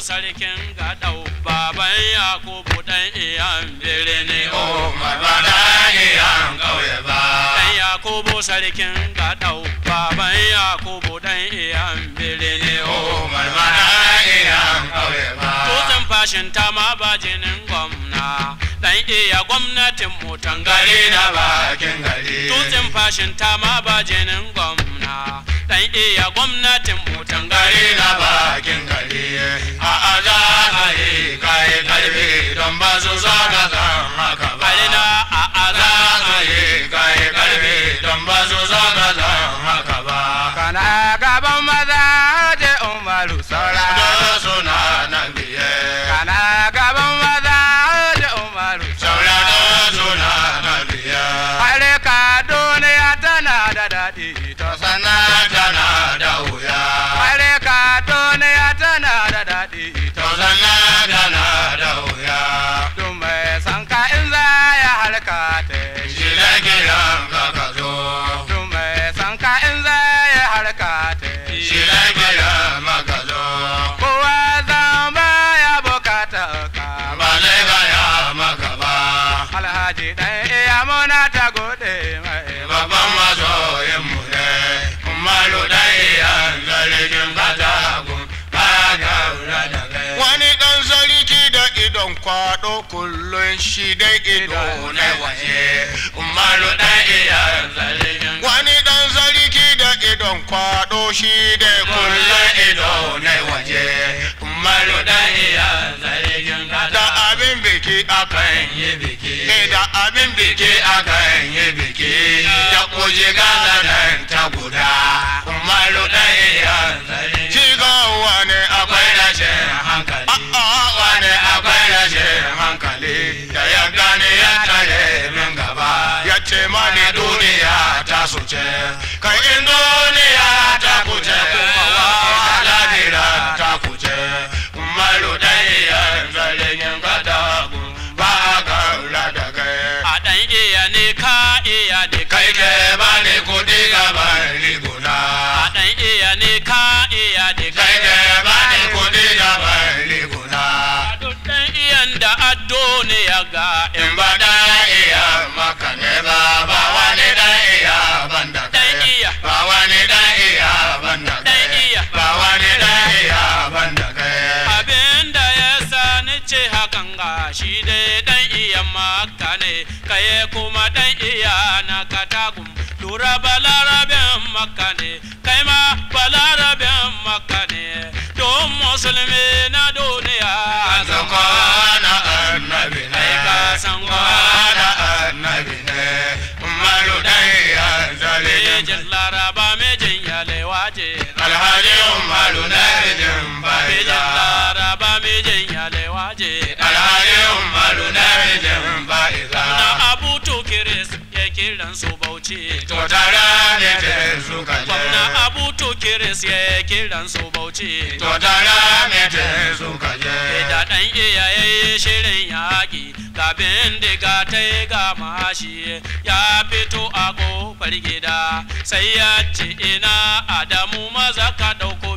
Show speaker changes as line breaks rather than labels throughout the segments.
sarkin gadau baban yakubu dan iyan birni
Umar ba da iyan kauye ba.
dan yakubu sarkin gadau baban yakubu dan iyan birni
Umar ba da iyan kauye ba.
Tutsin fashin ta ma ba jinin gwamna dan iya gwamnatin mu
Gari
tangare
na bakin gari.
Tutsin fashin ta ma ba jinin gwamna dan iya gwamnatin mu
Gari
tangare
na bakin gari. A aza a yi kai karfi don ba su so ka san haka ba.
Alina a
Za
aza
a yi kai karfi don ba su so ka san haka ba.
kana gaban maza je umaru saura
Da suna nan biye.
kana gaban maza je umaru
Saura da suna nan biye.
Hare ka duniya tana da daɗi to
Sana tana da wuya.
Hare ka duniya tana da daɗi to
To sana tana da wuya.
Duk mai san ka in za ya harka ta
Shi da kiran ka ka zo.
Duk mai san ka in za ya harka ta
Shi da kiran maka zo.
Kowa zama ya bukata ka
Ba zai gaya maka ba.
Alhaji ɗan iya muna ta gode mai
Babban masoyinmu ne. Umaru dan iyan zargin katagun. Ba gaura da kai. Wani ɗan sarki da idon kwaɗo kullum shi dai ido na waje. Umaru dan iyan zargin Wani ɗan sarki da idon kwaɗo shi dai kullum ido na waje. Umaru dan iyan zargin Da abin biki akan yi biki. Da abin biki akan yi biki. Ya kuje gaza nan ta guda. Umaru dan iyan zargin Shi ga wani akwai rashin hankali. A'a wani akwai rashin hankali. Da ya gane ya tare min gaba. Ya ce mani duniya ta su ce. Kai in duniya ta kuce kuma wa lahira ta kuce. Umaru dan iyan zargin katagu. Ba ka kula da kai.
a dan iya ne ka iya ne
Kai ke bani kudi gaban riguna.
a dan iya ne ka iya ne
Kai ke bani kudi gaban riguna.
duk dan iyan da addo ne ya ga
In ba da iya maka ne ba ba wani da iya banda kai.
Dan iya.
Ba wani da iya banda kai.
Dan iya.
Ba wani da iya banda kai.
abin da ya sani ce hakan ga shi dai dan iya maka ne kaye kuma dan iya na katagum lura balarabin maka ne kai ma balarabin maka ne don musulmi na duniya
San kwana annabi ne.
Ai, ka san
kwana annabi ne. Umaru da iya zalin
Mejin laraba mejin yalewaje
Alhaji Umaru na rijin
mejin
baiza.
laraba mejin yalewaje
Alhaji Umaru na rijin baiza.
na abu tukiris ya kiran su bauchi
To tara ne te suka je.
gwamna abu tukiris ya kiran su bauchi
To tara ne te suka je.
da ɗan iyaye shirin yaƙi ga bindiga ta yi ga mashi ya fito a ƙofar gida sai ya ce ina adamu maza ka ɗauko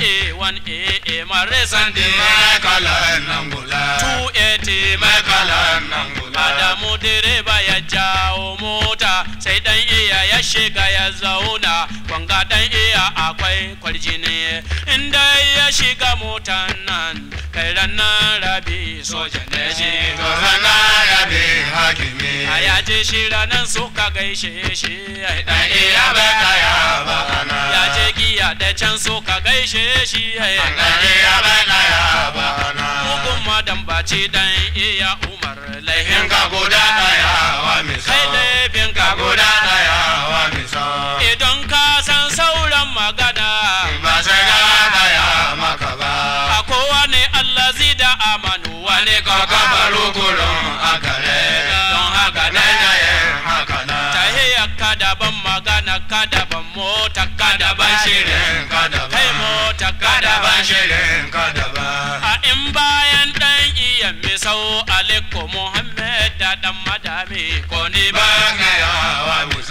ba-1-aa marisan
Sandi mai kalan nan gula.
280
Mai kalan nan gula.
Adamu direba ya jawo mota sai dan iya ya shiga ya zauna wanga dan iya akwai kwarjini inda ya shiga motan nan kai ranar rabi soja ne shi
To sana rabi hakimi.
a yaje shi ranar suka gaishe shi
Dan iya bai kaya ba ana.
ya je giya da can suka gaishe shi
Dan iya bai kaya ba ana.
mugun madan baci dan iya umar laihin
In ka guda daya wa misa.
kai laifin
Ka
ka
guda daya wa misa.
idan ka san sauran magana
Ba sai na gaya maka ba.
a kowane Allah da amanu wane
Ka kafaru kurun akare.
don haka
Na
na
yin haka na.
tahiyar ka daban magana ka daban mota ka daban shirin
Shirin ka daban.
kai mota ka
Ka daban
daban
shirin ka daban.
a in bayan dan iya misau aliko muhammad da dan madami ko ni ba
Ba gaya wa